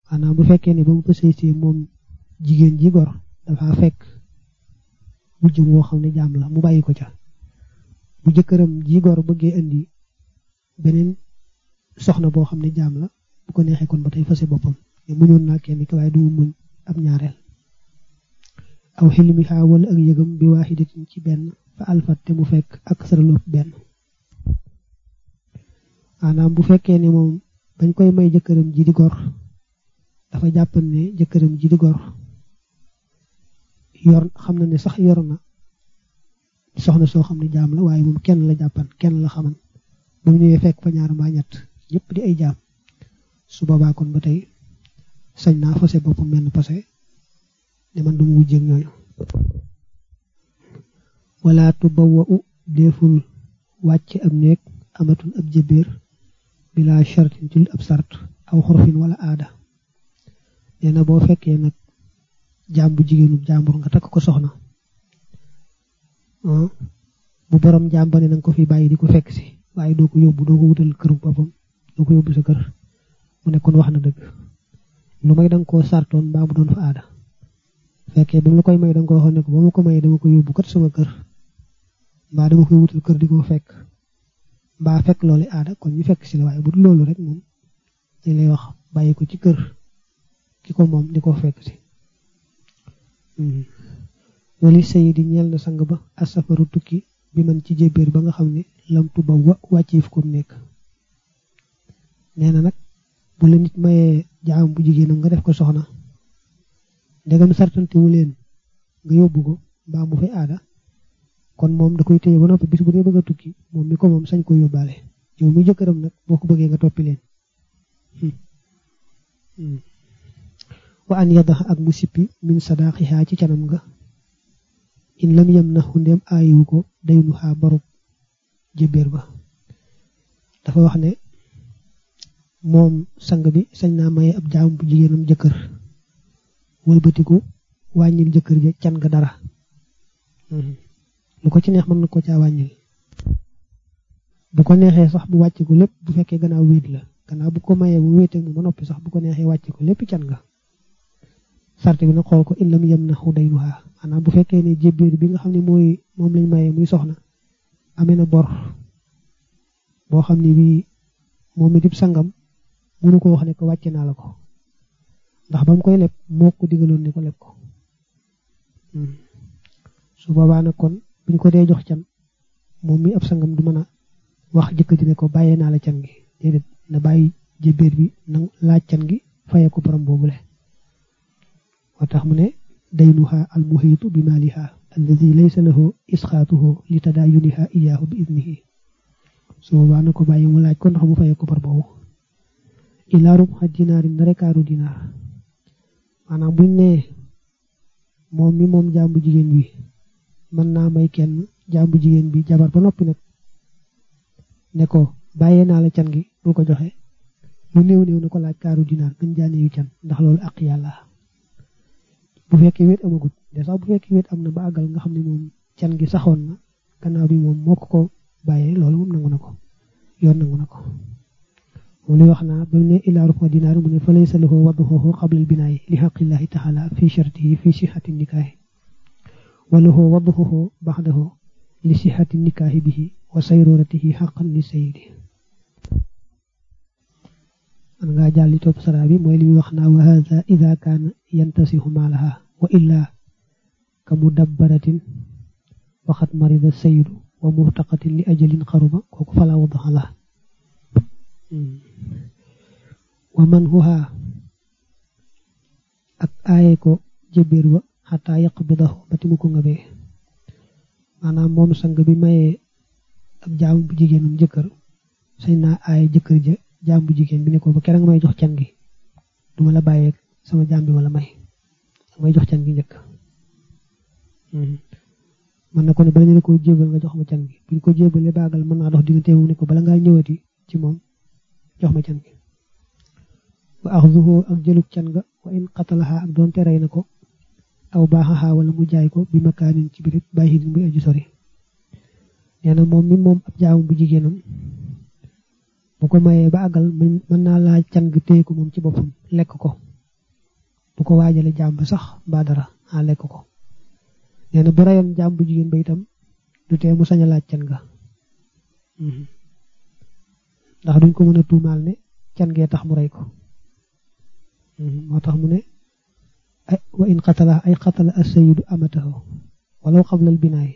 maanaam bu fekkee ne ba mu fa sëy see moom jigéen ji gor dafa fekk mujj woo xam ne jaam la mu bàyyi ko ca bu jëkkëram ji gor bëggee indi beneen soxna boo xam ne jaam la bu ko neexee kon ba tey fase boppam te muñoon naa kenn ki waaye du muñ ab ñaareel aw xilmi xaa wala ak yëgam bi waaxidatin ci benn fa alfat te mu fekk ak saraloop benn maanaam bu fekkee ne moom bañ koy may jëkkëram ji di gor dafa jàppan ne jëkkëram ji di gor yor xam na ne sax yor na soxna soo xam ne jaam la waaye moom kenn la jàppan kenn la xaman ba mu ñëwee fekk fa ñaar mbaa ñett ñëpp di ay jaam su boobaa kon ba tey sañ naa fase boppam menn pase ne man du mu wujjeeg ñooñu wala tubawa u deeful wàcc ab néeg amatul ab jëbéer bila shartin ci ab sart aw xurfin wala aada nee na boo fekkee nag jaam bu jigéenu jàmbur nga takk ko soxna bu borom jaam ba ne nanga ko fi bàyyi di ko fekk si waaye doo ko yóbbu doo ko wutal këru boppam doo ko yóbbu sa kër mu ne kon wax na dëgg lu may danga koo sartoon mbaa mu doon fa aada fekkee ba mu la koy may danga ko waxoon ne ko ba ma ko may dama ko yóbbu kat sama kër mbaa dama koy wutal kër di ko fekk mbaa fekk loolu aada kon ñu fekk si la waaye bu dul loolu rek moom dañ lay wax bàyyi ko ci kër ki ko moom di ko fekk si wali sayidi ñeel na sang ba asafaru tukki bi man ci jébéer ba nga xam ne lam tuba wa wàcciif ko nekk nee na nag bu la nit mayee jaam bu jigéenam nga def ko soxna ndegam sartantewu leen nga yóbbu ko mbaa mu fay aada kon moom da koy téye ba noppi bis bu dee bëgg a tukki moom mi ko moom sañ ko yóbbaale yow mi jëkkëram nag boo ko bëggee nga toppi leen wa an yadax ak mu sippi min sadaaxihaa ci canam nga in lam yem na xundéem aayiwu ko daynu xaa barub jébéer ba dafa wax ne moom sang bi sañ naa maye ab jaam bu jigéenam jëkkër wëlbatiku wàññil jëkkër ja can nga dara lu ko ci neex mën na ko caa wàññil bu ko neexee sax bu wàcc ko lépp bu fekkee gannaaw wéet la gannaaw bu ko mayee bu wéetee mu ba noppi sax bu ko neexee wàcc ko lépp can nga sarte bi nag xool ko in lam yem na xu daynuha maanaam bu fekkee ne jébbiir bi nga xam ne mooy moom lañ mayee muy soxna amee na bor boo xam ne bii moom mi dib sangam mënu ko wax ne ko wàcce naa la ko ndax ba mu koy leb moo ko digaloon ne ko leb ko su boobaa nag kon buñ ko dee jox can moom mi ab sangam du mën a wax jëkkër ji ne ko bàyyee naa la can gi déedéet na bàyyi jébbiir bi na laaj can gi fayee ko borom boobule moo tax mu ne daynuha al muhiitu bi maaliha alladi laysa lahu isxaatuhu li tadaayuniha iyaahu bi idnihi su boobaa na ko bàyyi mu laaj ko ndax mu fayee ko bor boobu ilaa rubxa dinaarin na rekaaru dinaar maanaam buñ ne moom mi moom jàmbu jigéen bi mën naa may kenn jàmbu jigéen bi jabar ba noppi nag ne ko bàyyee naa la can gi bul ko joxe lu néew néew na ko laaj kaaru dinaar gën jaane yu can ndax loolu ak yàlla bu fekkee wéet amagut de sax bu fekkee wéet am na ba àggal nga xam ne moom can gi saxoon na gannaaw bi moom moo ko ko bàyyee loolu moom nangu na ko yoon nangu na ko moom li wax naa ba mu ne ilaa rufa dinaar mu ne fa laysa lahu wadduhu qabla al-binaa'i li haqqillahi taala fi shartihi fi sihhati nikaahi wa lahu wadduhu ba'dahu li sihhati nikaahi bihi wa sayruratihi haqqan li sayyidi man ngaa jàll topp sara bi mooy li muy wax naa wa hadha idha kaana yantasihu maalaha wa illa ka mudabbaratin waxat marida sayyidu wa muhtaqatin li ajalin xaruba kooku fala wadaxa la wa man huha ak aaye ko jëbéer ba xataa yaq bi dax ba timu ko nga bee maanaam moom sang bi mayee ab jaam bu jigéenam jëkkër sañ naa aaye jëkkër ja jaam bu jigéen bi ne ko ba kera nga may jox can gi duma la bàyyeeg sama jaam bi ma la may may jox can gi njëkk mën na ko ne bala ñu la ko jébal nga jox ma can gi buñ ko jébalee baagal mën naa dox diggante mu ne ko bala ngaa ñëwati ci moom jox ma can gi wa axduhu ak jëlug can ga wa in qatalaha ak doonte rey na ko aw baaxaxaa wala mu jaay ko bi makaanin ci biir bàyyi din muy aju sori nee na moom mi moom ab jaamu bu jigéenam bu ko mayee ba àggal mën naa laaj can gi téye ko moom ci boppam lekk ko bu ko waajale jaam ba sax mbaa dara a lekk ko nee na bu rayoon jaam bu jigéen ba itam du tee mu sañ a laaj can nga ndax duñ ko mën a tuumaal ne can ngee tax mu rey ko moo tax mu ne wa in qatala ay qatala as-sayyidu amatahu walaw qabla al-binaay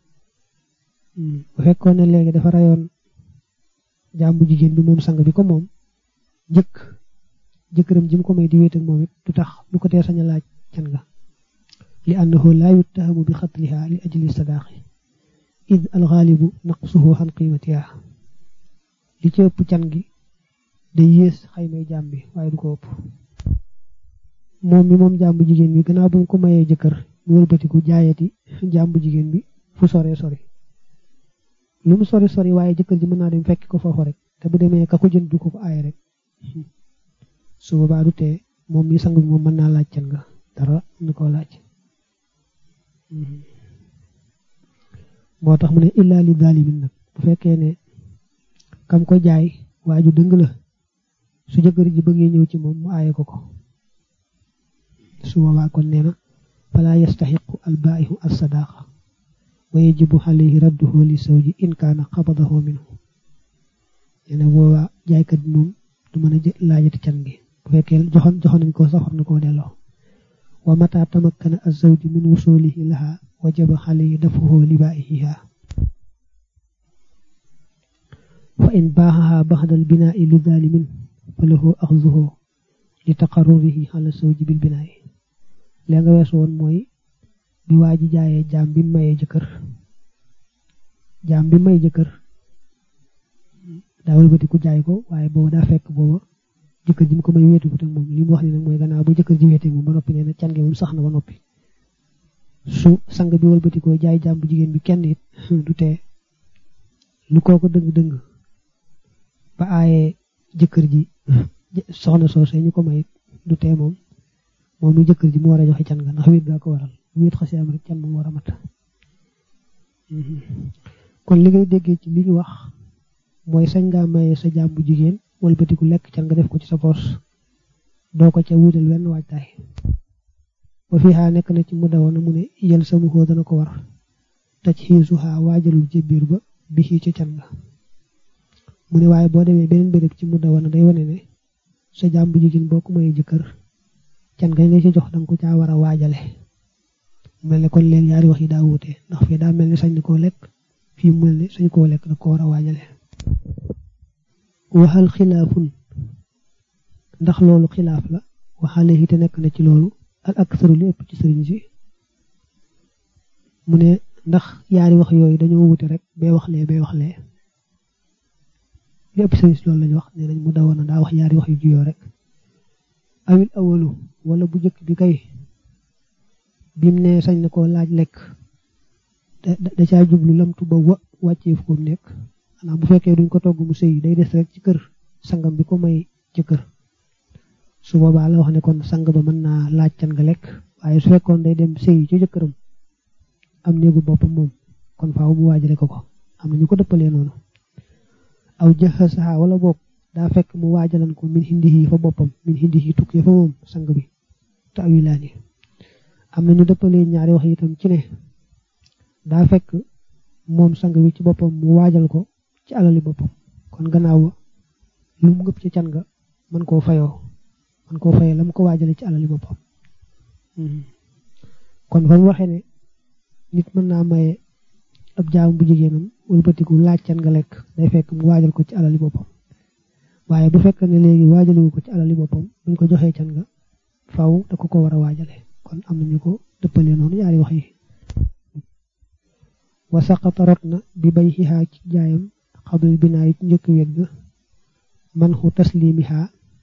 bu fekkoon ne léegi dafa rayoon jaam bu jigéen bi moom sang bi ko moom njëkk jëkkëram ji mu ko may di wéet ak moom it du tax du ko tee sañ a laaj can nga li annahu laa yuttahamu bi xatliha li ajli sadaaqi id alxaalibu naqsuhu xan qiimatiha li ci ëpp can gi day yées xaymay jaam bi waaye du ko ëpp moom mi moom jaam bu jigéen bi gannaaw bu ñu ko mayee jëkkër mu wëlbatiku jaayati jaam bu jigéen bi fu sore sori lu mu sori sori waaye jëkkër ji mën naa dem fekk ko foofu rek te bu demee ka ko jënd du ko ko aaye rek su boobaa du tee moom mi sang bi moom mën naa laaj can nga dara nu ko laaj moo tax mu ne illaa li daalimin nag bu fekkee ne kam ko jaay waaju dëng la su jëkkër ji bëggee ñëw ci moom mu aaye ko ko su boobaa kon nee na falaa yastaxiqu albaa'ihu as-sadaaqa wa yajibu alayhi radduhu li sawji in kaana qabadahu minhu nee na boobaa jaaykat bi moom du mën a laajati can gi bu fekkee joxoon joxoon nañ ko sax war na koo delloo wa mata tamakkana az-zawju min wusulihi laha wajaba alayhi dafuhu li baa'iha fa in baaxaha baxda al-binaa'i li zaalimin fa lahu axzuhu li taqarrurihi ala zawji bil binaa'i lee nga weesu woon mooy bi waa ji jaayee jaam bi mayee jëkkër jaam bi may jëkkër daa wëlbati ku jaay ko waaye boobu daa fekk booba jëkkër ji mu ko may wéetu ko te moom li mu wax ni nag mooy gannaaw ba jëkkër ji wéete moom ba noppi nee na can gi moom sax na ba noppi su sang bi wëlbati ko jaay jaam bu jigéen bi kenn it du tee lu kooko dëng-dëng ba aayee jëkkër ji soxna soose ñu ko may du tee moom moom mi jëkkër ji mu war a joxe can nga ndax wéet gaa ko waral wéet xasee am rek can moom war a mat kon li ngay déggee ci li ñu wax mooy sañ ngaa maye sa jaam bu jigéen walbatiku lekk can nga def ko ci sa poos doo ko ca wuutal wenn waajtaay ba fii xaa nekk na ci mu dawoon mu ne yel samu xoo dana ko war taj xiisu xaa waajalul ci biir ba bi xii ca can nga mu ne waaye boo demee beneen béréb ci mu dawoon day wane ne sa jaam bu jigéen boo ko mayee jëkkër can nga nga ci jox danga ko caa war a waajale mel ne kon leen ñaari wax yi daa wuute ndax fii daa mel ni sañ koo lekk fii mu mel ni sañ koo lekk da ko war a waajale waxal xilaafun ndax loolu xilaaf la waxale yi te nekk na ci loolu al aksaru li ëpp ci sëriñ si mu ne ndax yaari wax yooyu dañoo wuute rek bee wax lee bee wax lee li ëpp sëriñ si loolu lañu wax nee nañ mu dawoon na daa wax yaari wax yu juyoo rek awil awalu wala bu jëkk bi kay bim ne sañ na koo laaj lekk da caa jublu lamtu ba wa wàccee fu ko nekk xanaa bu fekkee duñ ko togg mu sëy day des rek ci kër sangam bi ko may ci kër su boobaa la wax ne kon sang ba mën naa laaj can nga lekk waaye su fekkoon day dem sëy ci jëkkëram am néegu boppam moom kon faaw mu waajale ko ko am na ñu ko dëppalee noonu aw jaxasaha wala boog daa fekk mu waajalan ko min hindihi fa boppam min hindihi tukkee fa moom sang bi te awilaani am na ñu dëppalee ñaari wax itam ci ne daa fekk moom sang bi ci boppam mu waajal ko ci alali boppam kon gannaaw lu mu ngëpp ci can nga mën koo fayoo mën koo fayee la mu ko waajale ci alali boppam kon fa mu waxee ne nit mën naa maye ab jaam bu jigéenam wëlbatiku laaj can nga lekk day fekk mu waajal ko ci alali boppam waaye bu fekk ne léegi waajaliwu ko ci alali boppam buñ ko joxee can nga faw da ko ko war a waajale kon am nañu ko dëppalee noonu yaari wax yi wa saqata rot na bi bay xihaa ci jaayam xablul binaa yi ci njëkk wet ga man xu taslimiha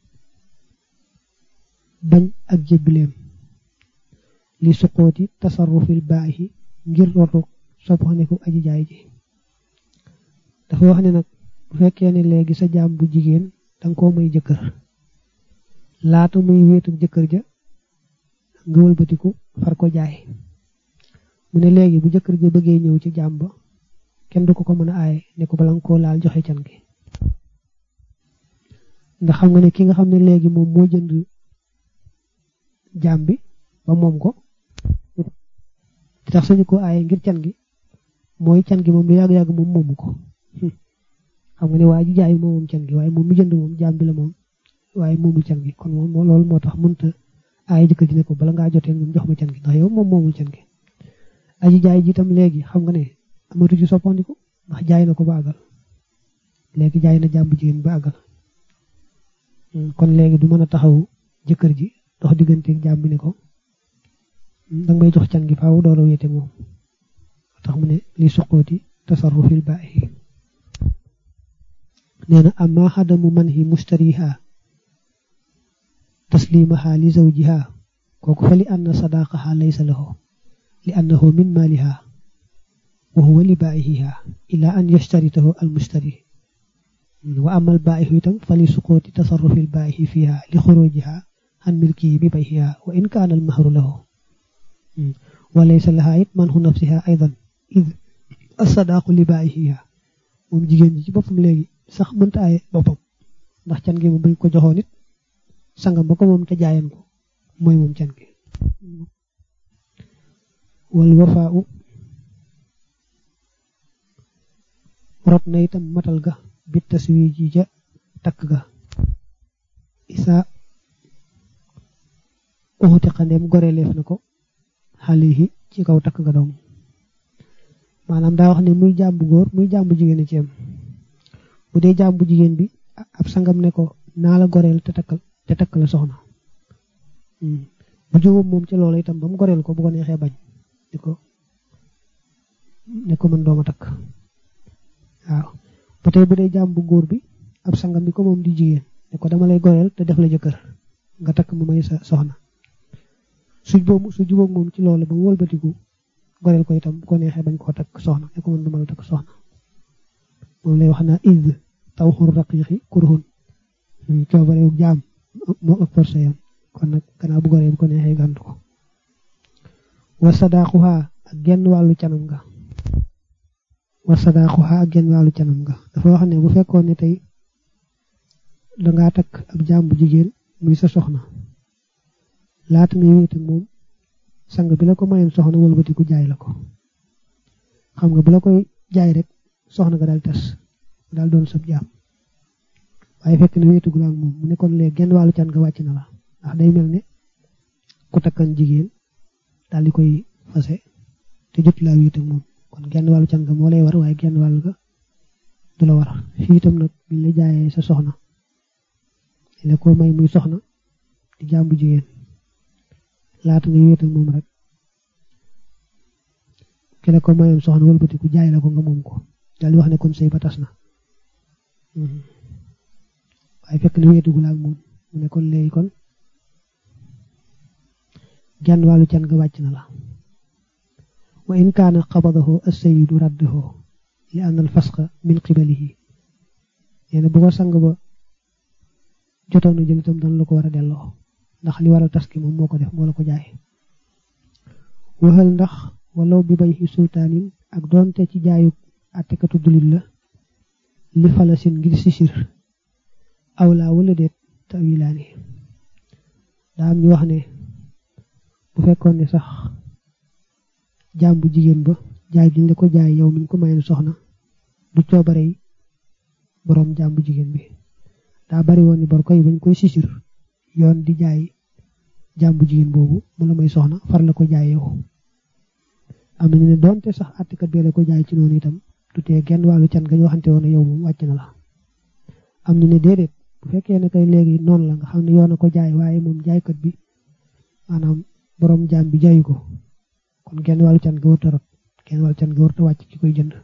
bañ ak jébbileem li suqooti tasarrufil baaxi ngir rotu soppaxandiku aji jaay ji dafa wax ne nag bu fekkee ne léegi sa jaam bu jigéen danga koo may jëkkër laata muy wéetu jëkkër ja nga wëlbatiku far ko jaay mu ne léegi bu jëkkër ja bëggee ñëw ci jaam ba kenn du ko ko mën a aaye ne ko bala nga koo laal joxe can gi ndax xam nga ne ki nga xam ne léegi moom moo jënd jaam bi ba moom ko di tax sañu ko aaye ngir can gi mooy can gi moom lu yàgg-yàgg moom moomu ko xam nga ne waa ji jaay moom moom can gi waaye moom mi jënd moom jaam bi la moom waaye moomul can gi kon moom loolu moo tax mënta aaye jëkkër ji ne ko bala ngaa jotee moom jox ma can gi ndax yow moom moomul can gi aji jaay ji itam léegi xam nga ne amatu ci soppandiku ndax jaay na ko ba àggal léegi jaay na jàmbu jigéen ba àggal kon léegi du mën a taxaw jëkkër ji dox digganteeg jaam bi ne ko danga may jox can gi faaw doora wéete moom tax mu ne li suqooti tasarrufil baahi nee na amma xadamu manhi mustariha taslimaha li zawjiha kooku fa li anna sadaqaha laysa lahu li annahu min maliha wa huwa li baa'ihiha ila an yashtaritahu al mustari wa amma al baa'ihu itam fa li suqooti tasarrufi al baa'ihi fiha li xurujiha an milkihi bi bayhiha wa in kaana al mahru lahu wa laysa laha it manhu nafsiha aydan id as-sadaqu li baa'ihiha moom jigéen ji ci boppam léegi sax mënta aaye boppam ndax can gi moom bañ ko joxoon it sangam ba ko moom te jaayan ko mooy moom can gi wal wafaa'u rot na itam matal ga bi taswiji ja takk ga isa uxuti xandeem goreleef na ko xalihi ci kaw takk ga doom maanaam daa wax ne muy jàmbu góor muy jàmbu jigéen ci am bu dee jàmbu jigéen bi ab sangam ne ko naa la goreel te takkal te takk la soxna bu jógoom moom ci loolu itam ba mu goreel ko bu ko neexee bañ ne ko ne ko mën dooma takk waaw ba tey bu dee jàmbu góor bi ab sangam bi ko moom di jigéen ne ko dama lay goreel te def la jëkkër nga takk mu may sa soxna su boobu su jubóog moom ci loolu ba mu wëlbatiku goreel ko itam bu ko neexee bañ koo takk soxna ne ko mën duma la takk soxna moom lay wax naa id taw xur raqiqi kurhun coobarewu jaam moo ëpp forcé yam kon nag gannaaw bu goree bu ko neexee gàntu ko wa sadaaquha ak genn wàllu canam nga wa sadaaquha ak genn wàllu canam nga dafa wax ne bu fekkoon ne tey dangaa takk ab jaam bu jigéen muy sa soxna laata ngay wéet ak moom sang bi la ko mayoon soxna wëlbatiku jaay la ko xam nga bu la koy jaay rek soxna nga daal tas daal doon sab jaam waaye fekk ne wéetugul ak moom mu ne kon léegi genn wàllu can nga wàcc na la ndax day mel ne ku takkan jigéen daal di koy fase te jot laa wéet ak moom kon genn wàllu can nga moo lay war waaye genn wàll ga du la war fii itam nag biñ la jaayee sa soxna dañ la ko may muy soxna di jaam bu jigéen laata nga wéet ak moom rek ki la ko mayoon soxna wëlbatiku jaay la ko nga moom ko daal di wax ne kon sëy ba tas na waaye fekk ne wéetugul ak moom mu ne kon léegi kon genn wàllu can nga wàcc na la wa in kaana qabadahu as-sayyidu raddahu li anna al-fasqa min qibalihi nee bu ko sang ba jotoon na jël itam dana la ko war a delloo ndax li waral tas ki moom moo ko def moo la ko jaay waxal ndax walaw bi bay xi sultaanin ak doonte ci jaayu àttekatu dulit la li falasin ngir sisir awlaa wala déet tawilaani daa am ñu wax ne bu fekkoon ne sax jaam bu jigéen ba jaay diñ la ko jaay yow miñ ko mayoon soxna du coobarey boroom jaam bu jigéen bi daa bari woon ni bor koy bañ koy sisir yoon di jaay jaam bu jigéen boobu mu la may soxna far la ko jaay yow am nañu ne doonte sax àttekat bi la ko jaay ci noonu itam du tee genn wàllu can nga ñu waxante woon yow moom wàcc na la am ñu ne déedéet bu fekkee ne kay léegi noonu la nga xam ne yoon a ko jaay waaye moom jaaykat bi maanaam borom jaam bi jaayu ko kon genn wàllu can nga warta rot genn wàllu can nga warta wàcc ci koy jënd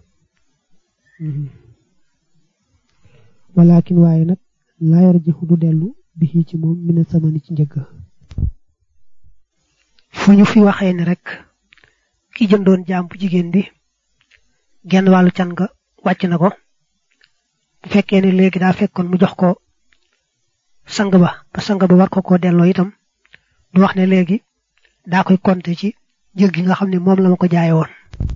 walakin waaye nag laa yarjihu du dellu bi ci moom mina samani ci njëgg fu ñu fi waxee ne rek ki jëndoon jaam bu jigéen bi genn wàllu can nga wàcc na ko bu fekkee ne léegi daa fekkoon mu jox ko sang ba ba sang ba war ko koo delloo itam du wax ne léegi daa koy compter ci jëg gi nga xam ne moom la ma ko jaaye woon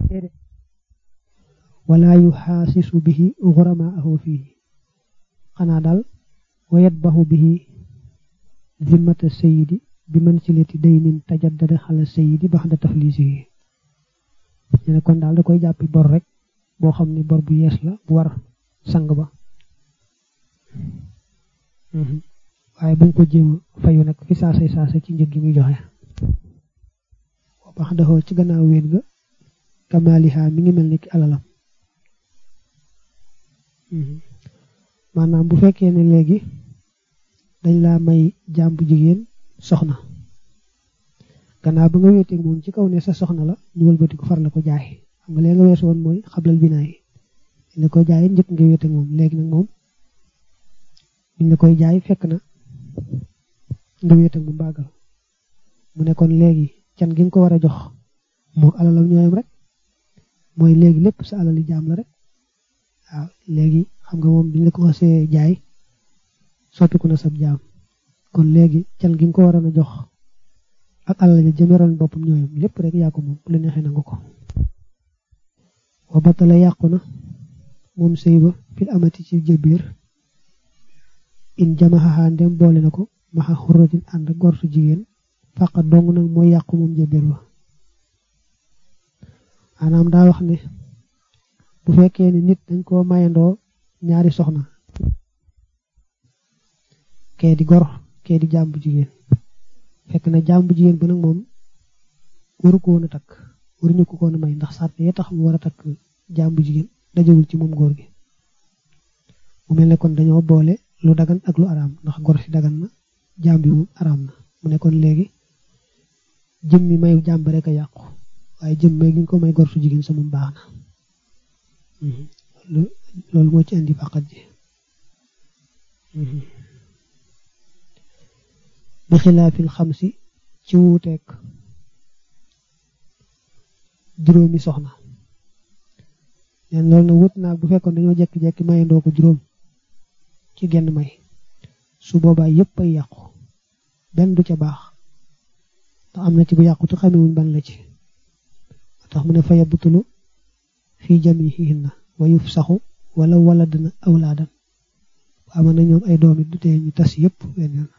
wala yuxaasisu bihi xuramaahu fii xanaa daal wa yatbaxu bihi zimmata sayidi bi mën ci leti day nin tajaddada xala sayidi bax da taflisi yi ñu ne kon daal da koy jàppi bor rek boo xam ne bor bu yees la bu war sang ba waaye buñ ko jéem fayu nag fi saasay saasa ci njëg gi muy joxe bax daxoo ci gannaaw wéet ga kamaliha mi ngi mel ni ki alalam maanaam bu fekkee ne léegi dañ laa may jaam bu jigéen soxna gannaaw ba nga wéeteeg moom ci kaw ne sa soxna la ñu wëlbati ko far la ko jaay xam nga léegi nga weesu woon mooy xablal binaay la ko jaay njëkk nga wéeteeg moom léegi nag moom buñ la koy jaay fekk na nga wéeteeg mu bàggal mu ne kon léegi can gi nga ko war a jox moo alalam ñooyam rek mooy léegi lépp sa alali jaam la rek waaw léegi xam nga moom biñ la ko xasee jaay soppiku na sab jaam kon léegi can gi nga ko waroon a jox ak alal ja jëmeroon boppam ñooyam lépp rek yaa ko moom bu la neexee nangu ko wa batala yàqu na moom sëy ba fil amati ci jëbiir in jamaxaxaa ndem boole na ko maxa xurratin ànd gortu jigéen fàqa dong nag mooy yàqu moom jëbiir ba maanaam daa wax ne bu fekkee ne nit dañ koo mayandoo ñaari soxna kee di gor kee di jàmbu jigéen fekk na jàmbu jigéen ba nag moom waru ko woon a takk waruñu ko koon a may ndax sàrt yee tax mu war a takk jàmbu jigéen dajewul ci moom góor gi mu mel ne kon dañoo boole lu dagan ak lu araam ndax gor si dagan na jàmbi moom araam na mu ne kon léegi jëm mi mayu jàmb rek a yàqu waaye jëm may gi ñu ko may gor su jigéen sa moom baax na loolu moo ci indi faqat ji bi xilaafil xamsi ci wuuteeg juróomi soxna leen loolu na wut naag bu fekkoon dañoo jekki-jekki mayandoo ko juróom ci genn may su boobaa yépp ay yàqu benn du ca baax ndax am na ci bu yàqu te xamewuñ ban la ci tax mu ne fa yabutulu fii jamihihinna wa yufsaxu wala wala dana awlaadan ama na ñoom ay doom it du tee ñu tas yépp wenn yoon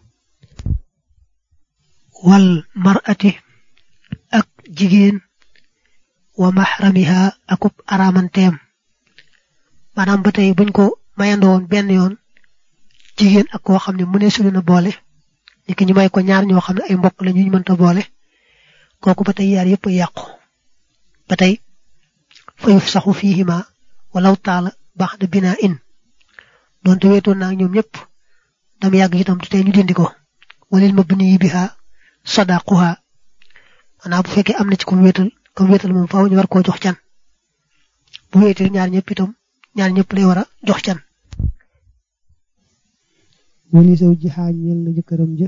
wal mar'ati ak jigéen wa mahramiha akub aramanteem maanaam ba tey buñ ko mayandowoon benn yoon jigéen ak koo xam ne mu ne sulu na boole niki ñu may ko ñaar ñoo xam ne ay mbokk la ñu mënta boole kooku ba tey yaar yépp yàqu ba tey fa yuf saxu fiihima walaw taala baxda binaa in doonte weetoon naa ñoom ñëpp dam yàgg itam te tey ñu dindi ko walil mabni biha sadaquha maanaam bu fekkee am na ci ko wéetal comme wéetal moom faaw ñu war koo jox can bu wéetee ñaar ñëpp itam ñaar ñëpp lay war a jox can wali saw ji xaañeel na jëkkëram ja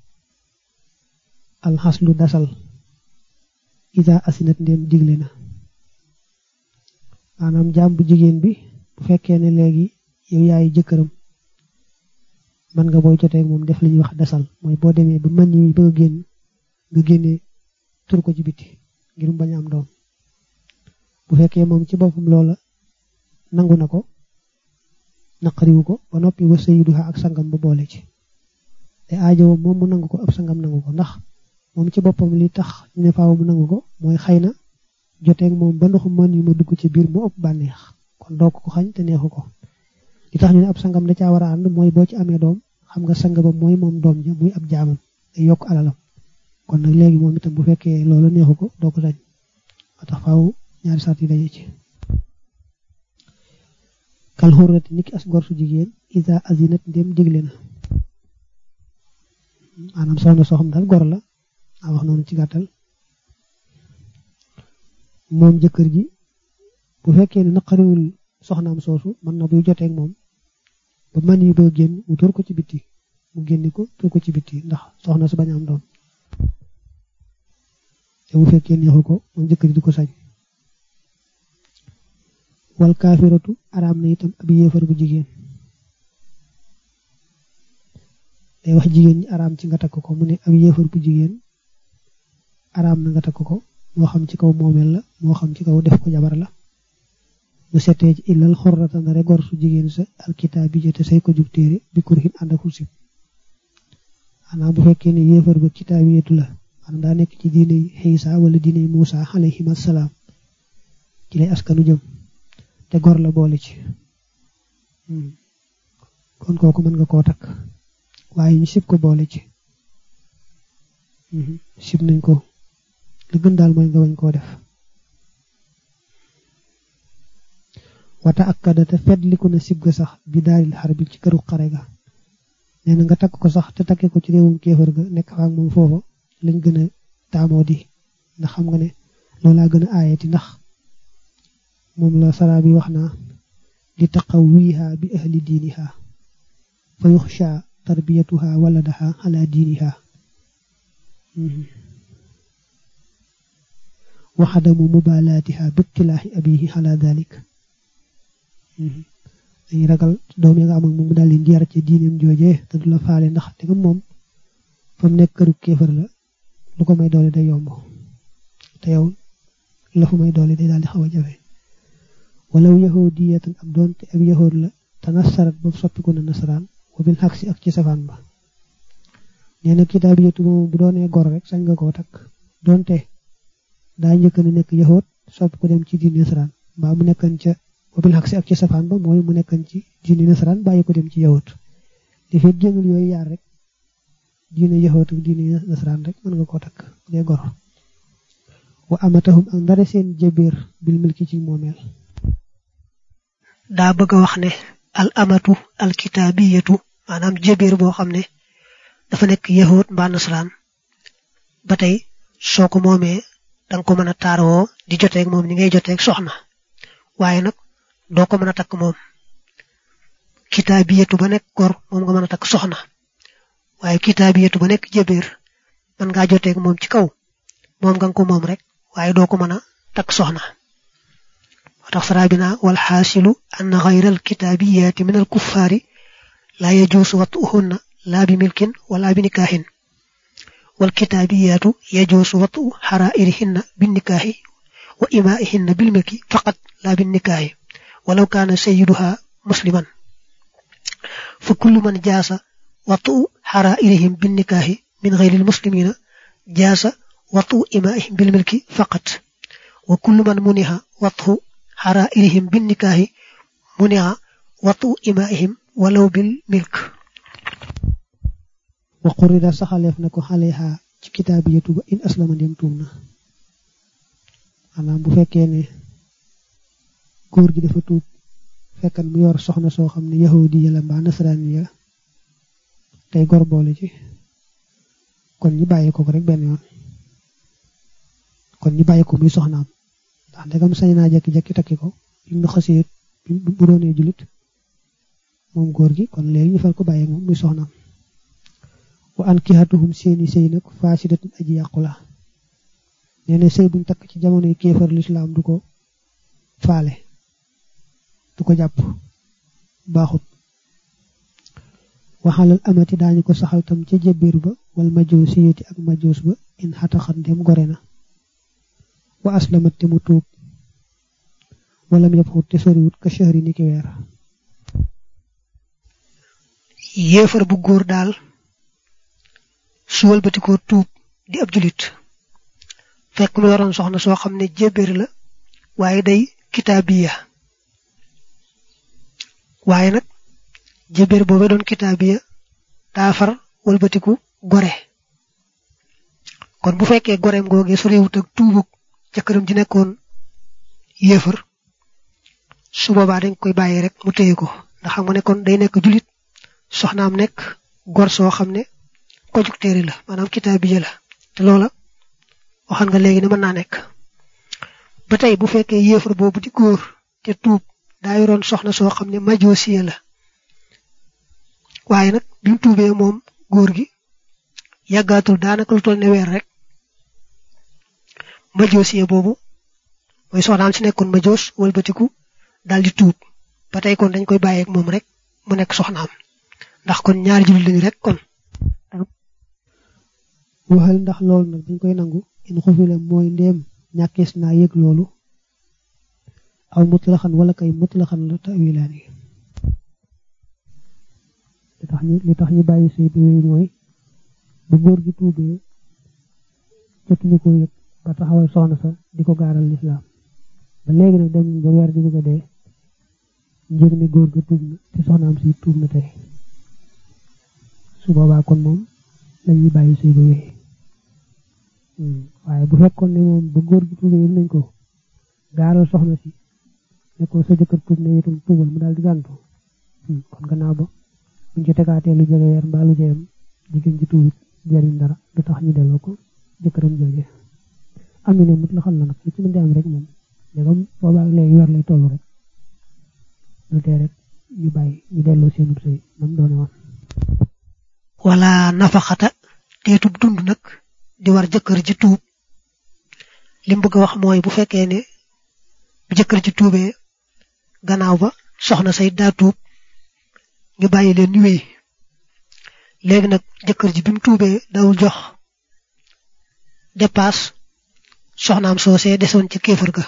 alxaslu dasal isa asinat ndem digle na maanaam jaam bu jigéen bi bu fekkee ne léegi yow yaay jëkkëram man nga booy jotee moom def li ñuy wax dasal mooy boo demee ba man yi bëgg a génn nga génnee tur ko ci biti ngir mu bañ a am doom bu fekkee moom ci boppam loola nangu na ko naqariwu ko ba noppi wa sayiduha ak sangam ba boole ci te aajowo moom mu nangu ko ab sangam nangu ko ndax moom ci boppam li tax ñu ne faaw mu nangu ko mooy xëy na joteeg moom ba ndoxu mën yi ma dugg ci biir mu ëpp bànneex kon doo ko xañ te neexu ko li tax ñu ne ab sangam da caa war a ànd mooy boo ci amee doom xam nga sang ba mooy moom doom ja muy ab jaamam day yokk alalam kon nag léegi moom itam bu fekkee loolu neexu ko doo ko sañ moo tax faaw ñaari sart yi daje ci kal xurrati niki as gor su jigéen isa azinat ndem digle na maanaam soxna soo xam daal gor la a wax noonu ci gàttal moom jëkkër ji bu fekkee ne naqariwul soxnaam soosu mën na buy joteeg moom ba man yi ba génn mu tur ko ci bitti mu génni ko tur ko ci bitti ndax soxna su bañ am doom te bu fekkee neexu ko moom jëkkër ji du ko sañ wal kaafiratu araam na itam ab yéefar bu jigéen day wax jigéen ñi araam ci nga takk ko mu ne ab yéefar bu jigéen araam na nga takk ko moo xam ci kaw moomeel la moo xam ci kaw def ko jabar la bu setee ci illal xorrata na rek gor su jigéen sa alkitaab bi jëte say ko jug téere bi kurhin ànd ak sib xanaa bu fekkee ne yéefar ba kitaabiyatu la maanaam daa nekk ci diine Xiisa wala diine Muusa alayhim assalaam ci lay askanu jëm te gor la boole ci kon kooku mën nga koo takk waaye ñu sib ko boole ci sib nañ ko li gën daal mooy nga wañ koo def wata akkada te fetliku na sib ga sax bi daalil xar bi ci këru xare ga nee na nga takk ko sax te takke ko ci réewum kéefër ga nekk faak moom foofa lañ gën a taamoo di ndax xam nga ne loolaa gën a aayati ndax moom la sara bi wax naa li taqawiha bi ahli diiniha fa yuxsha tarbiyatuha waladaha ala diiniha waxadamu mubalaatiha bittilaahi abihi ala dalik dañuy ragal doom yi nga am ak moom daal leen di yar ci diineem joojee te du la faale ndax te nga moom fa mu nekk këru kéefër la lu ko may doole day yomb te yow la fu may doole day daal di xaw a jafe walaw yahudiyatan ab doonte ab yahud la te nasarat ba soppiku na nasaraan wa bil xaksi ak ci safaan ba nee na kitaabiyatu moom bu doonee gor rek sañ nga koo takk doonte daa njëkk na nekk yahud soppi ko dem ci diine nasaraan mbaa mu nekkan ca wa bil xaksi ak ci safaan ba mooy mu nekkan ci diine nasaraan bàyyi ko dem ci yahud li fi génnul yooyu yaar rek diine yahud ak diine nasaraan rek mën nga koo takk bu dee gor wa amatahum ak ndare seen jëbeer bil milki ci moomeel daa bëgg a wax ne al amatu al kitaabiyatu maanaam jëbeer boo xam ne dafa nekk yahud mbaa nasaraan ba tey soo ko moomee danga ko mën a taaroo di joteeg moom ni ngay joteeg soxna waaye nag doo ko mën a takk moom kitaabiyatu ba nekk gor moom nga mën a takk soxna waaye kitaabiyatu ba nekk jëbeer mën ngaa joteeg moom ci kaw moom nga ko moom rek waaye doo ko mën a takk soxna moo tax sarabina wal xaasilu anna xayra al kitaabiyaati min al kuffaari laa yajuusu watuhunna laa bi milkin wala bi nikaahin wal kitaabiyaatu yajuusu watu xaraa'irihinna bi nikaahi wa imaa'ihinna bil milki faqat laa bi nikaahi walaw kaana sayyiduha musliman fa kullu man jaasa watu xaraa'irihim bi nikaahi min xayri al muslimiina jaasa watu imaa'ihim bil milki faqat wa kullu man muniha watu xaraa'irihim bin nikaahi muniha watu imaa'ihim walaw bil milk wa qurida saxaleef na ko xaleha ci kitaabiyatu ba in aslama dem tuub na maanaam bu fekkee ne góor gi dafa tuub fekkan mu yor soxna soo xam ne yahudi ya la mbaa nasaraani ya tey gor boole ci kon ñi bàyyi ko rek benn yoon kon ñi bàyyi ko muy soxnaam ndax ndegam sañ naa jekki-jekki takki ko bi mu xasee bu doonee julit moom góor gi kon léegi ñu fal ko bàyyi moom muy soxnaam wa an kixatuhum seeni sëy nag faasidatun aji yàqu la nee na sëy buñ takk ci jamonoy kéefar lislaam du ko faale du ko jàpp baaxut waxalal amati daañu ko saxal tam ca jëbbiir ba wal majoosiyati ak majoos ba in xataxan dem gore na wa aslamat te mu tuub walam yëpp xut te soriwut ka shahri ni ki weer yéefar bu góor daal su wëlbatikoo tuub di ab julit fekk mu yoroon soxna soo xam ne jébbéer la waaye day kitaabiya waaye nag jébbéer boobee doon kitaabiya daa far wëlbatiku gore kon bu fekkee goreem googee su réewut ak tuubug jëkkëram ji nekkoon yéefar su boobaa dañ koy bàyyi rek mu téye ko ndax xam nga ne kon day nekk julit soxnaam nekk gor soo xam ne conjecteur la maanaam kitaabiya la te loola waxan nga léegi ne mën naa nekk ba tey bu fekkee yéefar boobu di góor te tuub daa yoroon soxna soo xam ne majoosiya la waaye nag bi mu tuubee moom góor gi yàggaatul daanaka lu toll ne weer rek majoosiya boobu mooy soxnaam si nekkoon majoos wëlbatiku daal di tuub ba tey kon dañ koy bàyyeeg moom rek mu nekk soxnaam ndax kon ñaari jullit lañu rek kon waxal ndax loolu nag dañ koy nangu in xufile mooy ndéem ñàkkees naa yëg loolu aw mutlaxan wala kay mutlaxan la tawilaani li tax ñu li tax ñu bàyyi sëy bi wéy mooy ba góor gi tuubee jotuñu ko yëg ba taxawal soxna sa di ko gaaral lislaam ba léegi nag dem ba weer di bëgg a dee njëg ni góor ga tuub na te soxnaam si tuub na tey su boobaa kon moom lañuy bàyyi sëy ba wéy waaye bu fekkoon ne moom ba góor gi tuubee yëg nañ ko gaaral soxna si ne ko sa jëkkër tuub ne itam tuubal mu daal di gàntu kon gannaaw ba buñ ci tegaatee lu jege weer mbaa lu jeyam jigéen ji tuubit jariñ dara du tax ñu delloo ko jëkkëram jooje am ne mut la xam na nag li ci mën di am rek moom ndegam boobaa léegi weer lay tollu rek lu tee rek ñu bàyyi ñu delloo seenub sëy nam doone woon wala nafaxata teetub dund nag di war jëkkër ji tuub lim bëgg a wax mooy bu fekkee ne bu jëkkër ji tuubee gannaaw ba soxna say daa tuub ñu bàyyi leen ñu wéy léegi nag jëkkër ji bi mu tuubee dawul jox dépasse soxnaam soosee desoon ci kéefër ga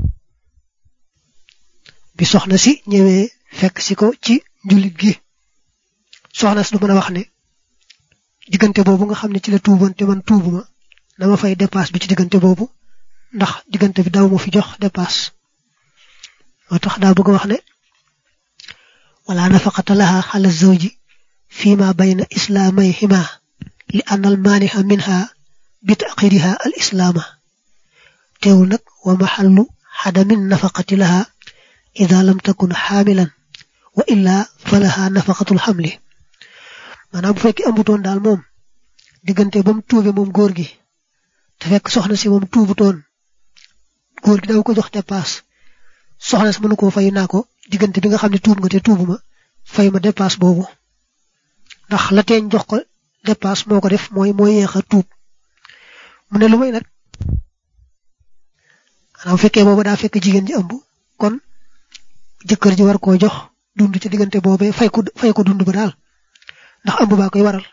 bi soxna si ñëwee fekk si ko ci njullit gi soxna si du mën a wax ne diggante boobu nga xam ne ci la tuuboon te man tuubuma na ma fay dépasse bi ci diggante boobu ndax diggante bi daw ma fi jox dépasse moo tax daa bëgg a wax ne wala nafaqata laha xala zawji fi ma bayna islaamayhima li anna al maaniha minha bi taxiriha al islaama teewul nag wa maxallu xadamin nafaqati laha ida lam takun xaamilan wa illa fa laha nafaqatul xamli maanaam bu fekkee amutoon daal moom diggante ba mu tuube moom góor gi te fekk soxna si moom tuubutoon góor gi daw ko jox dépasse soxna si mënu koo fay naa ko diggante bi nga xam ne tuub nga te tuubuma fay ma dépasse boobu ndax la teeñ jox ko dépasse moo ko def mooy moo yéex a tuub mu ne lu may nag maanaam bu fekkee boobu daa fekk jigéen ji ëmb kon jëkkër ji war koo jox dund ci diggante boobee fay ko fay ko dund ba daal ndax ëmb baa koy waral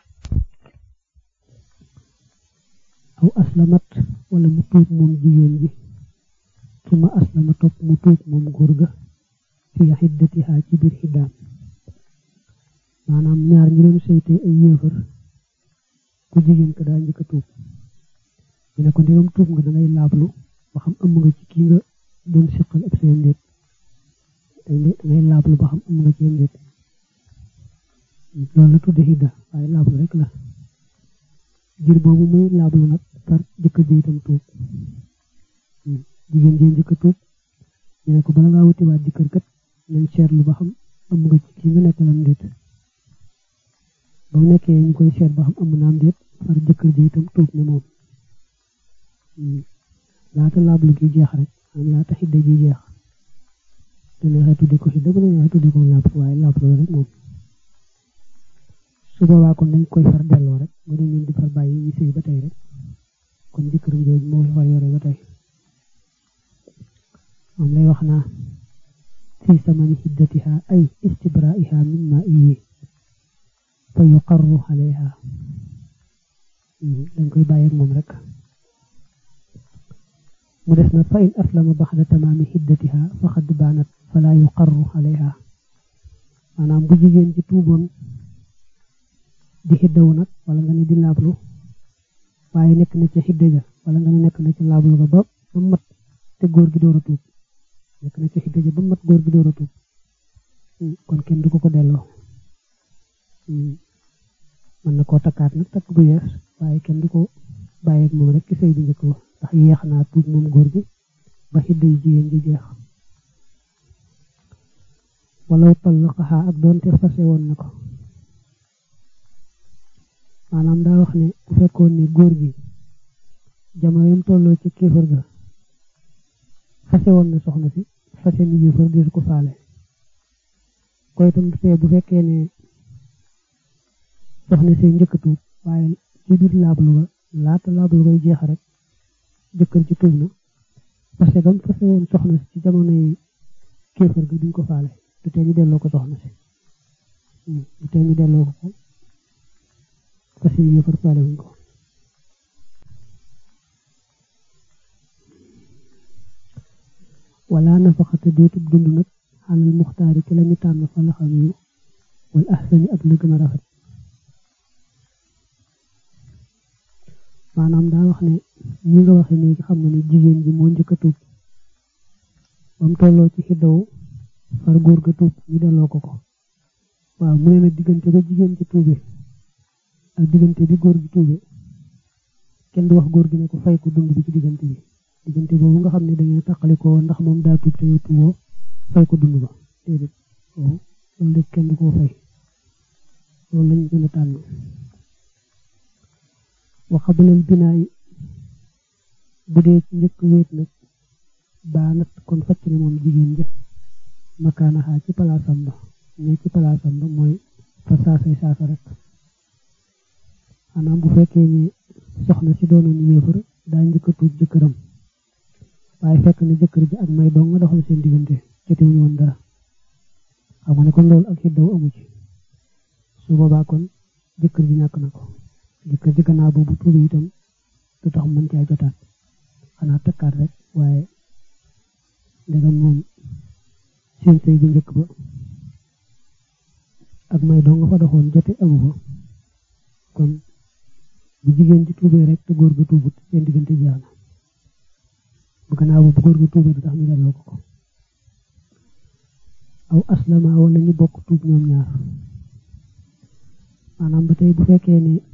aw aslamat wala mu tuub moom jigéen ji suma aslama topp mu tuub moom góor ga fi xiddatiha ci biir xiddaam maanaam ñaar ñi doon seyte ay yéefar ku jigéen ka daa njëkk a tuub ñu ne ko ndegam tuub nga dangay laablu ba xam ëmb nga ci kii nga doon siqal ak seen déet dangay laablu ba xam ëmb nga ci seen déet loolu la tudde xidda waaye laablu rek la jir boobu muy laablu nag par jëkkër ji itam tuub jigéen ji njëkk a tuub ñu ne ko bala ngaa wutiwaat jëkkër kat nañ seetlu ba xam ëmb nga ci kii nga nekkalam déet ba mu nekkee ñu koy seet ba xam ëmb naam déet far jëkkër ji itam tuub ne moom laata laablu gi jeex rek am laata xidda ji jeex te neexee tudde ko xidda bu ne neexee tudde ko laablu waaye laablu rek moom su boobaa kon dañ koy far delloo rek bu dee leen di far bàyyi ñu sëy ba tey rek kon jëkkëram jooju moo far yore ba tey moom lay wax naa fi samani hiddatiha ay istibraiha min ma iyi fa yuqarru alayha dañ koy bàyyi ak moom rek mu des na fa in aslama baxda tamaami hiddatiha faqad baanat fala yuqarru alayha maanaam bu jigéen ci tuuboon di xiddawu nag wala nga ne di laablu waaye nekk na ca xidda ja wala nga ne nekk na ca laablu ga ba ba mat te góor gi door a tuub nekk na ca xidda ja ba mat góor gi door a tuub kon kenn du ko ko delloo mën na koo takkaat nag takk bu yees waaye kenn du ko bàyyi ak moom rek ci sëy bi njëkk ba ndax yeex naa tuub moom góor gi ba xidda yi jigéen ji jeex walaw tallaqaha ak doonte fase woon na ko maanaam daa wax ne bu fekkoon ne góor gi jamono yam tolloo ci kéefër ga fase woon na soxna si fase mi yéefër di ko faale koy itam tee bu fekkee ne soxna si njëkk tuub waaye ci biir laablu ga laata laablu gay jeex rek jëkkër ci tuub na fase gam fase woon soxna si ci jamono yi kéefër ga duñ ko faale du tee ñu delloo ko soxna si du tee ñu delloo ko ko fas yi yëfar faale wuñ ko wala nafaxata deetub dund nag xalal muxtaari ci lañu tànn fa la xam yu wal ahsani ak la gën a rafet maanaam daa wax ne ñi nga waxe nii xam nga ni jigéen ji moo njëkk a tuub ba mu tolloo ci xiddaw far góor ga tuub ñu delloo ko ko waaw mu ne nag diggante ba jigéen ci tuube ak diggante bi góor gi tuube kenn du wax góor gi ne ko fay ko dund bi ci diggante bi diggante boobu nga xam ne da ngeen taqali ko ndax moom daa tuub te yow tuuboo fay ko dund ba déedéet waaw loolu lépp kenn du koo fay loolu lañ gën a tànn waxabalal binaay bu dee ci njëkk wéet nag baa nat kon facc ne moom jigéen ja makaanaxaa ci palaasam ba ne ci palaasam ba mooy fa saasay saasa rek maanaam bu fekkee ne soxna si doonoon yéefar daa njëkk a tuub jëkkëram waaye fekk ne jëkkër ji ak may dong nga doxal seen diggante jotewuñu woon dara xam nga ne kon loolu ak xiddaw amu ci su boobaa kon jëkkër ji ñàkk na ko jëkkër ji gannaaw boobu tuubi itam du tax mën caa jotaat xanaa takkaat rek waaye ndegam moom seen sëy bu njëkk ba ak may dong nga fa doxoon jote amu fa kon bu jigéen ci tuubee rek te góor ga tuubut seen diggante jeex na bu gannaaw bu góor ga tuubee du tax ñu delloo ko ko aw aslama wala ñu bokk tuub ñoom ñaar maanaam ba tey bu fekkee ne